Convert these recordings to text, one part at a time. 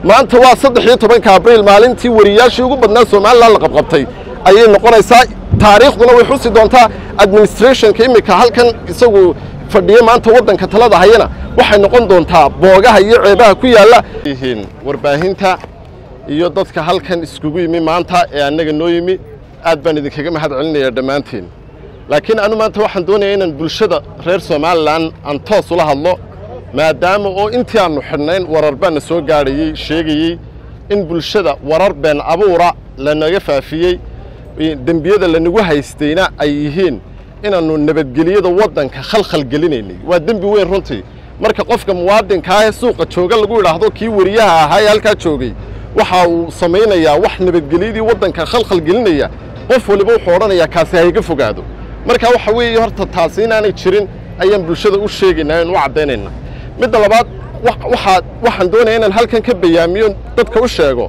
maanta waa saddex iyo tobanka abriil maalintii wariyaashii ugu badnaa somalilan la qabqabtay ayay noqonaysaa taariikhduna way xusi doontaa administrationka iminka halkan isagu fadhiya maanta waddanka talada hayana waxay noqon doontaa boogaha iyo ceebaha ku yaalla yihiin warbaahinta iyo dadka halkan iskugu yimi maanta ee annaga noo yimi aad baan idinkaga mahad celinayaa dhammaanteen laakiin anu maanta waxaan doonayaa inaan bulshada reer somalilan aan toos ula hadlo maadaama oo intii aannu xidhnayn warar baana soo gaadhayey sheegayey in bulshada warar been abuura lanaga faafiyey dembiyada lanagu haystayna ay yihiin inaannu nabadgeliyada waddanka khalkhal gelinaynay waa dembi weyn runtii marka qofka muwaadinkaa ee suuqa jooga lagu idhaahdo kii wariyaha ahaa ee halkaa joogay waxa uu samaynayaa wax nabadgelyadii waddanka khalkhal gelinaya qof waliba wuxuu odhanayaa kaasi hayga fogaado marka waxa weeye horta taasi inaanay jirin ayaan bulshada u sheegaynaa aan u caddaynayna midda labaad waxaa waxaan doonaya inaan halkan ka bayaamiyo dadka u sheego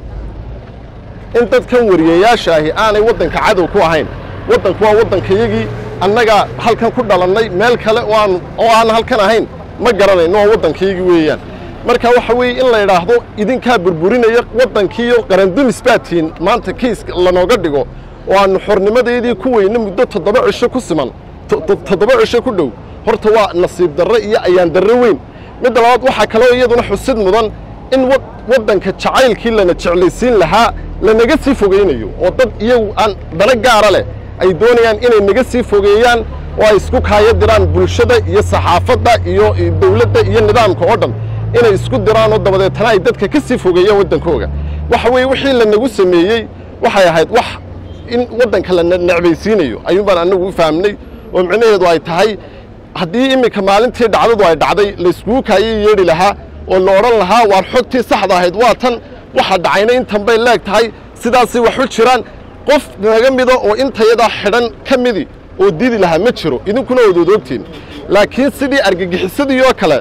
in dadkan wariyayaasha ahi aanay waddanka cadow ku ahayn waddanku waa waddankayagii annagaa halkan ku dhalannay meel kale oo aan oo aan halkan ahayn ma garanayno waa waddankayagii weeyaan marka waxa weeye in la idhaahdo idinkaa burburinaya waddankiiyo qarandumis baatiin maanta kayska lanooga dhigo oo aannu xornimadeedii ku weyne muddo toddoba cisho ku siman toddoba cisho ku dhow horta waa nasiib darre iyo ayaan darre weyn midda labaad waxaa kaloo iyaduna xusid mudan in waddanka jacaylkii lana jeclaysiin lahaa lanaga sii fogaynayo oo dad iyagu aan dana gaara leh ay doonayaan inay naga sii fogeeyaan oo ay isku kaaya diraan bulshada iyo saxaafadda iyo dawladda iyo nidaamka oo dhan inay isku diraan oo dabadeetana ay dadka ka sii fogeeyaan waddankooga waxa weeye wixii lanagu sameeyey waxay ahayd wax in waddanka la necbaysiinayo ayuunbaan annagu u fahmnay oo micnaheedu ay tahay haddii iminka maalintii dhacdadu ay dhacday layskugu kaayay yeedhi lahaa oo la odhan lahaa waar xogtii saxda ahayd waa tan waxa dhacayna intan bay leeg tahay sidaasay wax u jiraan qof naga mida oo intayadaa xidhan ka midi oo didi lahaa ma jiro idinkuna waad odoogtiin laakiin sidii argagixisadii oo kale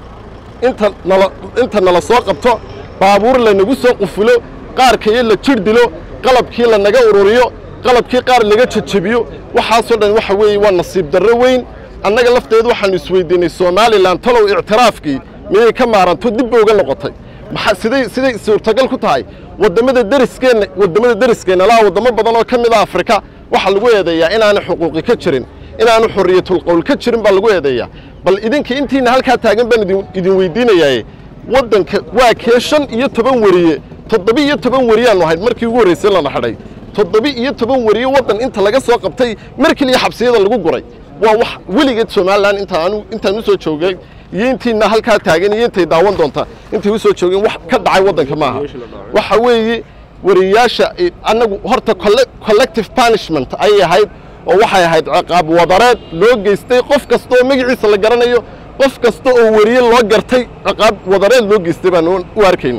inta nala inta nala soo qabto baabuur lanagu soo qufulo qaarkayo la jir dilo qalabkii lanaga ururiyo qalabkii qaar laga jajabiyo waxaasoo dhan waxa weeye waa nasiib darro weyn annaga lafteedu waxaannu isweydiinnay somalilan talow ictiraafkii miyay ka maaranto dib ba uga noqotay maxaa siday siday suurtagal ku tahay waddamada deriskeenna waddamada deriskeenna laha waddamo badan oo ka mid a afrika waxaa lagu eedeeyaa inaanay xuquuqi ka jirin inaanu xorriyatulqowl ka jirin baa lagu eedeeyaa bal idinka intiina halkaa taagan baan idin idin weydiinayaaye waddanka waa kee shan iyo toban weriye toddoba iyo toban weriyaannu ahayd markii ugu horraysay lana xidhay toddoba iyo toban weriye waddan inta laga soo qabtay mar keliya xabsiyada lagu guray waa wax weligeed somalilan intaan intaan u soo joogay iyo intiina halkaa taagan iyo intay daawan doontaa intay u soo joogeen wax ka dhacay waddanka maaha waxa weeye wariyaasha annagu horta collective punishment ayay ahayd oo waxay ahayd ciqaab wadareed loo geystay qof kasta oo magaciisa la garanayo qof kasta oo weriye loo gartay ciqaab wadareed loo geystay baan u arkayna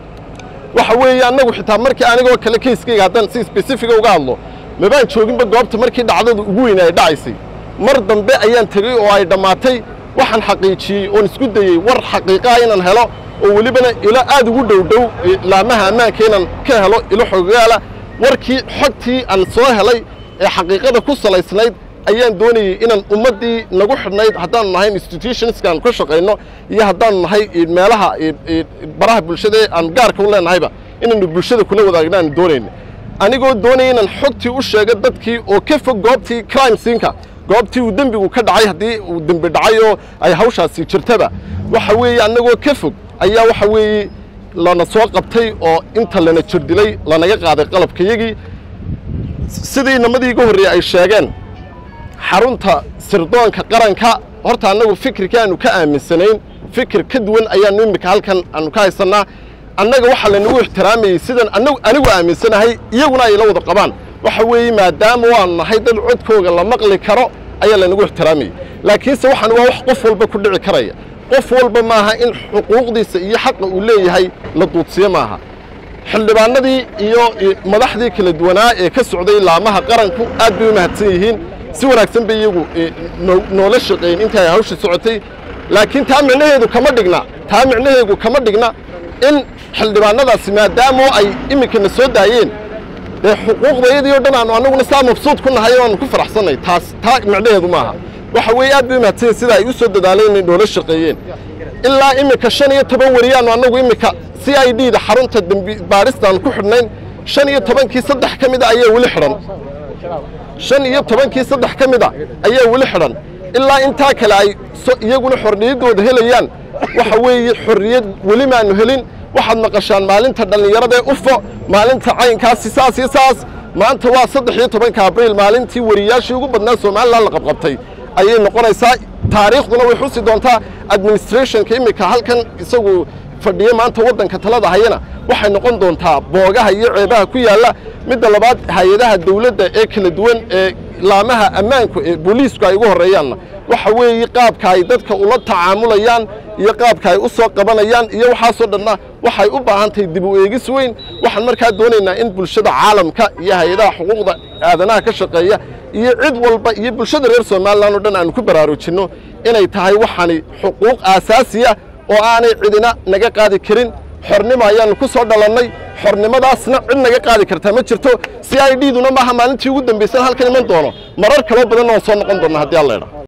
waxa weeye annagu xitaa markii anigoo kale kayskayga haddaan si specifica uga hadlo mabaan jooginba goobta markii dhacdadu ugu weyna ay dhacaysay mar dambe ayaan tegey oo ay dhammaatay waxaan xaqiijiyey oon isku dayey war xaqiiqaha inaan helo oo welibana ilo aad ugu dhow dhow laamaha ammaanka inaan ka helo ilo xogaala warkii xogtii aan soo helay ee xaqiiqada ku salaysnayd ayaan doonayey inaan ummaddii nagu xidhnayd haddaanu nahay institutionska aan ka shaqayno iyo haddaanu nahay meelaha baraha bulshada ee aan gaarka u leenahayba inaanu bulshada kula wadaagna aan doonayna anigoo doonaya inaan xogtii u sheego dadkii oo ka fog goobtii crime siinka goobtii uu dembigu ka dhacay haddii uu dembi dhacay oo ay hawshaasi jirtaba waxa weeye annagoo ka fog ayaa waxa weeye lana soo qabtay oo inta lana jir dilay lanaga qaaday qalabkayagii sidii namadii iga horreeyey ay sheegeen xarunta sirdoonka qaranka horta annagu fikirkii aanu ka aaminsanayn fikir ka duwan ayaannu immika halkan aanu ka haysannaa annaga waxaa lanagu ixtiraamayey sidan anagu anigu aaminsanahay iyaguna ay la wada qabaan waxa weeye maadaama waanu nahay dad codkooga la maqli karo ayaa lanagu ixtiraamayey laakiinse waxaan waa wax qof walba ku dhici karaya qof walba maaha in xuquuqdiisa iyo xaqa uu leeyahay la duudsiyo maaha xildhibaanadii iyo madaxdii kala duwanaa ee ka socday laamaha qaranku aad bay u mahadsan yihiin si wanaagsan bay iyagu noola shaqeeyeen intii ay hawsha socotay laakiin taa micnaheedu kama dhigna taa micnaheedu kama dhigna in xildhibaanadaasi maadaama ay iminkana soo daayeen dee xuquuqdayadii o dhan aanu annaguna saa mabsuud ku nahay oo aanu ku faraxsannay taas taa micnaheedu maaha waxa weeye aad bay u mahadsanyihin sida ay u soo dadaaleen inay noola shaqeeyeen ilaa iminka shan iyo toban weriyaannu annagu iminka c i d da xarunta dembi baadhistaan ku xidhnayn shan iyo tobankii saddex ka mid a ayaa weli xidhan shan iyo tobankii saddex ka mid a ayaa weli xidhan ilaa intaa kale ay iyaguna xorriyaddooda helayaan waxa weeye xorriyad weli maanu helin waxaad maqashaan maalinta dhallinyarada ee ufo maalinta caynkaasi saas iyo saas maanta waa saddex iyo tobanka abriil maalintii wariyaashii ugu badnaa somalilan la qabqabtay ayay noqonaysaa taariikhduna way xusi doontaa administrationka iminka halkan isagu fadhiyo maanta waddanka talada hayana waxay noqon doontaa boogaha iyo ceebaha ku yaalla midda labaad hay-adaha dawladda ee kala duwan ee laamaha ammaanku ee booliisku ay ugu horreeyaanna waxa weeye qaabka ay dadka ula tacaamulayaan iyo qaabka ay u soo qabanayaan iyo waxaasoo dhanna waxay u baahan tahay dib u eegis weyn waxaan markaa doonaynaa in bulshada caalamka iyo hay-adaha xuquuqda aadanaha ka shaqeeya iyo cid walba iyo bulshada reer somalilan oo dhan aanu ku baraarujinno inay tahay waxani xuquuq aasaasiya oo aanay cidina naga qaadi karin xornimo ayaannu ku soo dhalannay xornimadaasna cid naga qaadi kartaa ma jirto c i d duna maaha maalintii ugu dambaysan halkan iman doono marar kaloo badanna waan soo noqon doonna haddii alla idha